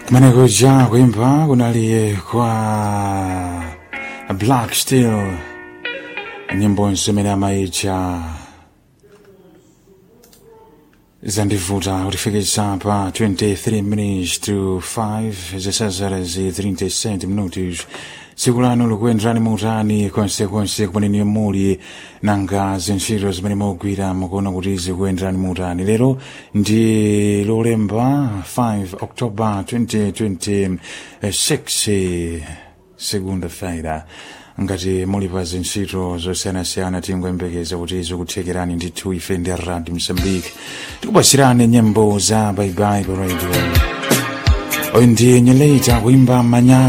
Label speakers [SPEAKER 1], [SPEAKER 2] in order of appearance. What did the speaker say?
[SPEAKER 1] kumenekuja kuimba kunaliye kwa black steel nyimbo zimene amaitcha zandivuta kutifikitsa pa 23 minutes to 5 zisazara zi 37 minutos tsiku lanu likuyenderani muutani konsekonse kumene muli nanga zintchito zimene mugwira mukuona kuti zikuyenderani muutani lero ndi lolemba 5 october 2026 segunda feira ngati muli pa zintchito zosiyanasiyana tingoyembekeza kuti zikuthekerani ndithu ife ndi radio mozambique tikupasirani nyimbo za baibai pa radio oyo ndi nyeleta kuimba manya